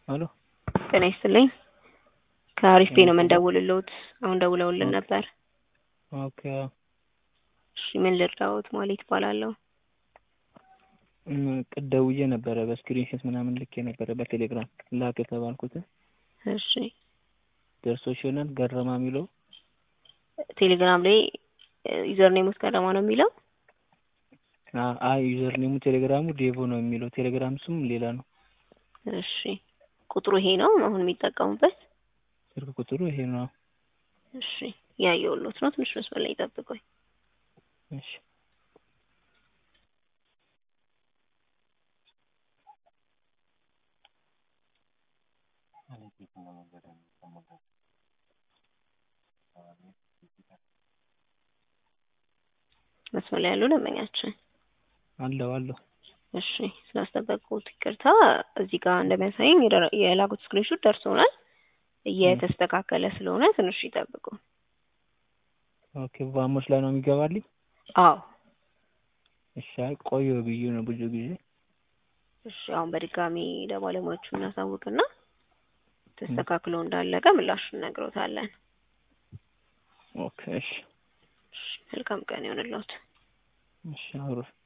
ሄሎ ጤና ይስጥልኝ ከአሪፍ ቤት ነው የምንደውልልዎት። አሁን ደውለውልን ነበር። ኦኬ እሺ ምን ልርዳዎት? ማለት ይባላለሁ። ቅድ ደውዬ ነበረ በስክሪንሾት ምናምን ልኬ ነበረ በቴሌግራም ላክ የተባልኩት እሺ ደርሶሽ ይሆናል ገረማ የሚለው ቴሌግራም ላይ ዩዘር ኔም ውስጥ ገረማ ነው የሚለው አይ ዩዘር ኔሙ ቴሌግራሙ ዴቮ ነው የሚለው ቴሌግራም ስም ሌላ ነው። እሺ ቁጥሩ ይሄ ነው አሁን የሚጠቀሙበት? ስልክ ቁጥሩ ይሄ ነው። እሺ ያየሁልዎት ነው። ትንሽ መስመር ላይ ይጠብቁኝ። እሺ መስመር ላይ ያለው ደንበኛችን አለው አለው። እሺ ስላስጠበቁት ይቅርታ። እዚህ ጋር እንደሚያሳየኝ የደረ- የላኩት ስክሪንሾት ደርሶናል። እየተስተካከለ ስለሆነ ትንሽ ይጠብቁ። ኦኬ ቫሞስ ላይ ነው የሚገባልኝ? አዎ እሺ አይ ቆየ ብዬ ነው ብዙ ጊዜ። እሺ አሁን በድጋሚ ለባለሙያዎቹ እናሳውቅና ተስተካክሎ እንዳለቀ ምላሹን እነግሮታለን። ኦኬ እሺ እሺ መልካም ቀን ይሆንልዎት። እሺ አብሮ